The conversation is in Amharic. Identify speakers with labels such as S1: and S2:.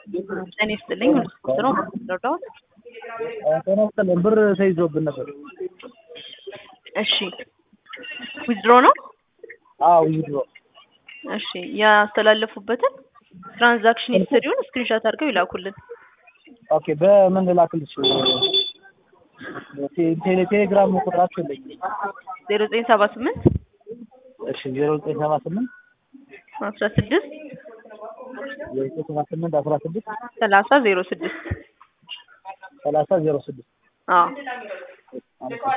S1: ጤና ይስጥልኝ ቁጥሩ ረዳሁት።
S2: ጤና ይስጥልኝ ብር ተይዞብን ነበር።
S1: እሺ ዊዝድሮ ነው?
S2: አዎ ዊዝድሮ።
S1: እሺ ያስተላለፉበትን ትራንዛክሽን ሂስትሪውን ስክሪንሾት አድርገው ይላኩልን።
S2: ኦኬ በምን ላክልሽ? ቴ- ቴሌ ቴሌግራም ቁጥራችሁ የለኝም።
S1: ዜሮ ዘጠኝ ሰባ ስምንት
S2: እሺ ዜሮ ዘጠኝ ሰባ ስምንት
S1: አስራ ስድስት
S2: ዜሮ ዘጠኝ ሰባ ስምንት አስራ ስድስት
S1: ሰላሳ ዜሮ ስድስት
S2: ሰላሳ ዜሮ ስድስት
S1: አዎ
S2: አመሰግናለሁ።